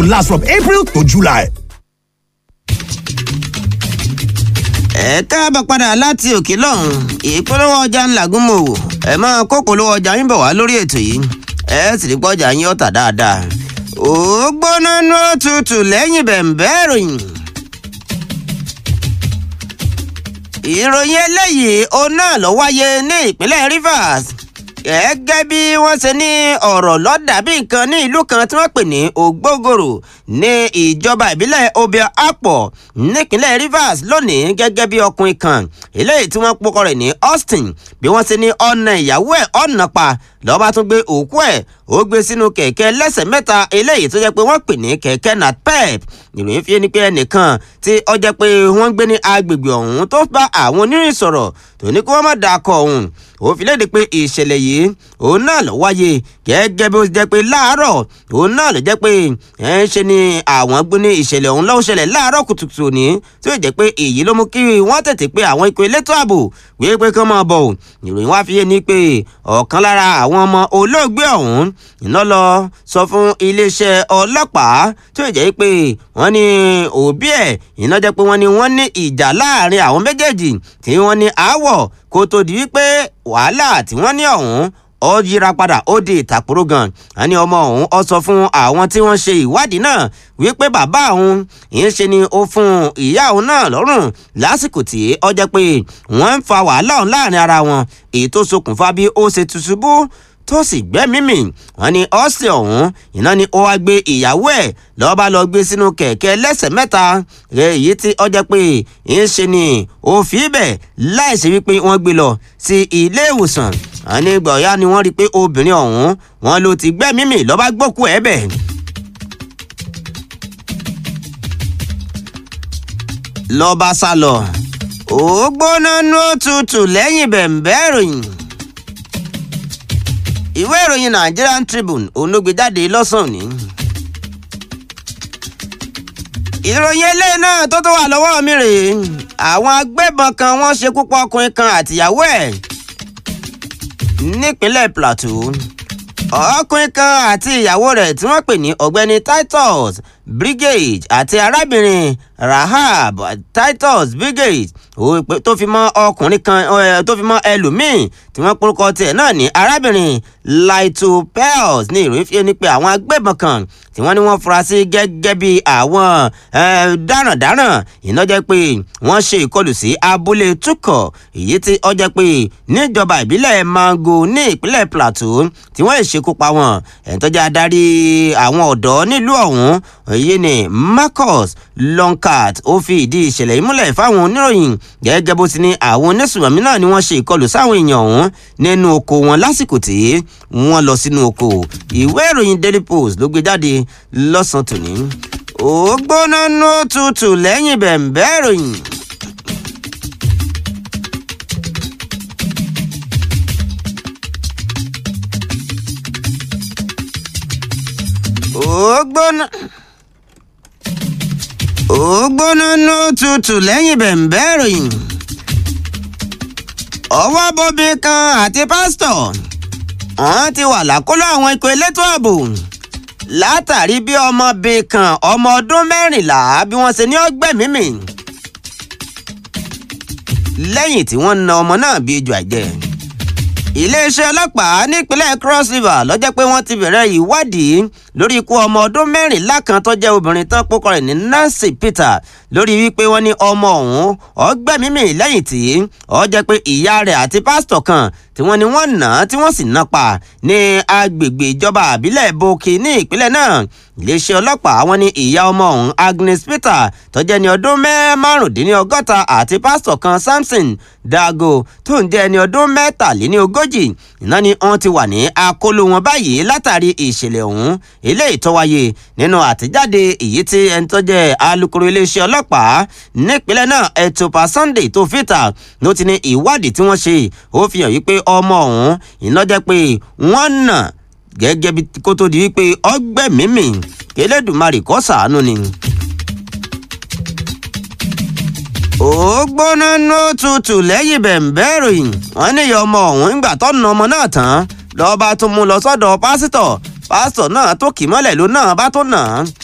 go last from April to July. ẹ káàbọ̀ padà láti òkè lọ́hùn ìpolówó ọjà ńlá gúnmọ̀wò ẹ máa kó polówó ọjà yín bọ̀ wá lórí ètò yìí ẹ sì rí pọ́jà yín ọ̀tà dáadáa ó gbóná ní òtútù lẹ́yìn bẹ̀m̀bẹ́ ìròyìn. ìròyìn eléyìí òun náà ló wáyé ní ìpínlẹ̀ Rivers gẹ́gẹ́ bí wọ́n ṣe ní ọ̀rọ̀ lọ́dàbí nǹkan ní ìlú kan tí wọ́n pè ní ògbógòrò ní ìjọba ìbílẹ̀ obia apọ̀ nípínlẹ̀ Rivers lónìí gẹ́gẹ́ bí ọkùnrin kan eléyìí tí wọ́n pokọ rẹ̀ ní Austin bí wọ́n ṣe ní ọ̀nà ìyàwó ẹ̀ ọ̀nà pa lọ́ba tún gbé òkú ẹ̀ ó gbé sínú kẹ̀kẹ́ lẹ́sẹ̀ mẹ́ta eléyìí tó jẹ́ pé wọ́n pè ní kẹ̀kẹ́ natpep ìròyìn fi ni pé ẹnìkan tí ó jẹ́ pé wọ́n gbé ní agbègbè ọ̀hún tó bá àwọn onírìn sọ̀rọ̀ tó ní kí wọ́n má dakọ̀ ọ̀hún ó fi léde pé ìṣẹ̀lẹ̀ yìí òun náà ló wáyé gẹ́gẹ́ bí ó jẹ́ pé láàárọ̀ òun náà ló jẹ́ pé ẹ̀ ń ṣe ni àwọn gbé ní ìṣẹ̀lẹ̀ ọ̀hún lọ́wọ́ ṣẹlẹ̀ láàárọ̀ kùtùkùtù ní tí ó jẹ́ pé èyí ló mú kí wọ́n tètè pé àwọn ikọ̀ elétò ààbò wípé pé kán máa bọ̀ ìròyìn wá fi yé ni pé ọ̀kan lára àwọn ọmọ olóògbé ọ̀hún iná lọ sọ fún iléeṣẹ́ ọlọ́pàá tí ó jẹ́ pé wọ́n ní òbí ẹ̀ iná jẹ́ pé wọ́n ní wọ́n ní ìjà láàrin àwọn méjèèjì tí wọ́n ní aáwọ̀ kó tó di wípé wàhálà tí wọ́n ní ọ̀hún ó yíra padà ó di ìtàkùrọ̀ gan àní ọmọ ọ̀hún ó sọ fún àwọn tí wọ́n ṣe ìwádìí náà wípé bàbá òun ìyẹn ṣe ni ó fún ìyá òun náà lọ́rùn lásìkò tí ó jẹ́ pé wọ́n ń fa wàhálà ọ̀hún láàrin ara wọn èyí tó ṣokùnfà bí ó ṣe tùṣubú tó sì gbẹ́mímì wọ́n ní ọ̀sẹ̀ ọ̀hún iná ni ó wá gbé ìyàwó ẹ̀ lọ́ọ́ bá lọ gbé sínú kẹ̀kẹ́ lẹ́sẹ̀ mẹ́ta èyí tí ó jẹ́ pé ń ṣe ni ó fi bẹ̀ láìsí wípé wọ́n gbé lọ sí ilé ìwòsàn wọ́n ní gbọ̀ọ́yá ni wọ́n rí i pé obìnrin ọ̀hún wọn ló ti gbẹ́mímì lọ́ọ́ bá gbókù ẹ̀ bẹ̀. lọ́ọ́ bá sá lọ ó gbóná ní òtútù lẹ́yìn bẹ̀m̀bẹ́ ìròyìn ìwé ìròyìn Nigerian Tribune olóògbéjáde lọ́sàn-án ní. ìròyìn eléyìí náà tó tó wà lọ́wọ́ mi rèé àwọn agbébọn kan wọ́n ṣekú pa ọkùnrin kan àtìyàwó ẹ̀ nípínlẹ̀ Plateau ọkùnrin kan àti ìyàwó rẹ̀ tí wọ́n pè ní ọ̀gbẹ́ni Titus Brigade àti arábìnrin Rahab Titus Brigade tó fi mọ́ ọkùnrin kan tó fi mọ́ ẹlòmíín tí wọ́n porúkọ tiẹ̀ náà ní arábìnrin Laito Pels ní ìròyìn fi ni pé àwọn agbébọn kan tí wọ́n ní wọ́n fura sí gẹ́gẹ́ bí àwọn darandaran iná jẹ́ pé wọ́n ṣe ìkọlù sí abúlé Tukọ̀ èyí tí ó jẹ́ pé níjọba ìbílẹ̀ Mango ní ìpínlẹ̀ Plateau tí wọ́n lè ṣekú pa wọn ẹni tó jẹ́ adarí àwọn ọ̀dọ́ nílùú ọ̀hún èyí ni Marcus Longcat ó fi ìdí ìṣẹ̀lẹ̀ yìí múlẹ̀ fáwọn oníròyìn gẹ́gẹ́ bó ti ní àwọn onísùnmọ̀mí náà ni wọ́n ṣe ìkọlù sáwọn èèyàn ọ̀hún nínú oko wọn lásìkò tí wọ́n lọ sínú oko ìwé ìròyìn Daily Post ló gbé jáde lọ́sàn-án tòní ó gbóná ní òtútù lẹ́yìn bẹ̀m̀bẹ́ ìròyìn. ó gbóná ó gbóná ní òtútù lẹ́yìn bẹ̀m̀bẹ́ ìròyìn. ọwọ́ bóbi kan àti pásítọ̀ wọ́n ti wà lákọlò àwọn ikọ̀ elétò ààbò látàrí bí ọmọbìnrin kan ọmọ ọdún mẹ́rìnlá bí wọ́n ṣe ní ọgbẹ́mímì lẹ́yìn tí wọ́n na ọmọ náà bí ejò àjẹ́ iléeṣẹ́ ọlọ́pàá nípínlẹ̀ Cross River ló jẹ́ pé wọ́n ti bẹ̀rẹ̀ ìwádìí lórí ikú ọmọ ọdún mẹ́rìnlá kan tó jẹ́ obìnrin tán pókọ rẹ̀ ní Nancy Peter lórí wípé wọ́n ní ọmọ ọ̀hún ọgbẹ́mímì lẹ́yìn tí ó jẹ́ pé ìyá rẹ̀ àti pásítọ̀ kan tí wọ́n ní wọ́n nà á tí wọ́n sì ná pa ní agbègbè ìjọba àbílẹ̀ Bauchi ní ìpínlẹ̀ náà iléeṣẹ́ ọlọ́pàá wọ́n ní ìyá ọmọ ọ̀hún Agnes Peter tó jẹ́ ní ọdún márùndínlọ́gọ́ta àti pásítọ̀ kan Samson Dago tó ń jẹ́ ẹni ọdún mẹ́tàléníogójì iná ni wọ́n ti wà ní akóló wọn báyìí látàrí ìṣẹ̀lẹ̀ ọ̀hún eléyìí tó wáyé nínú àtẹ̀jáde èyí tí ẹni tó jẹ́ alukoro iléeṣẹ́ ọlọ́pàá nípínlẹ̀ náà Ẹ̀tùpà Sunday tó fìtà ló ti ní ìwádìí tí wọ́n ṣe ó fi hàn wípé ọmọ ọ̀hún iná jẹ́ pé wọ́n nà gẹ́gẹ́ bí kó tó di wípé ọgbẹ́mímì Elédùmarè kó ṣàánú ni. ó gbóná ní òtútù lẹ́yìn bẹ̀m̀bẹ́ ìròyìn wọ́n níyà ọmọ ọ̀hún ńgbà tó na ọmọ náà tán lọ́ọ́ bá tún mú lọ sọ́dọ̀ pásítọ̀ pásítọ̀ náà tó kì mọ́lẹ̀ ló náà bá tó nà án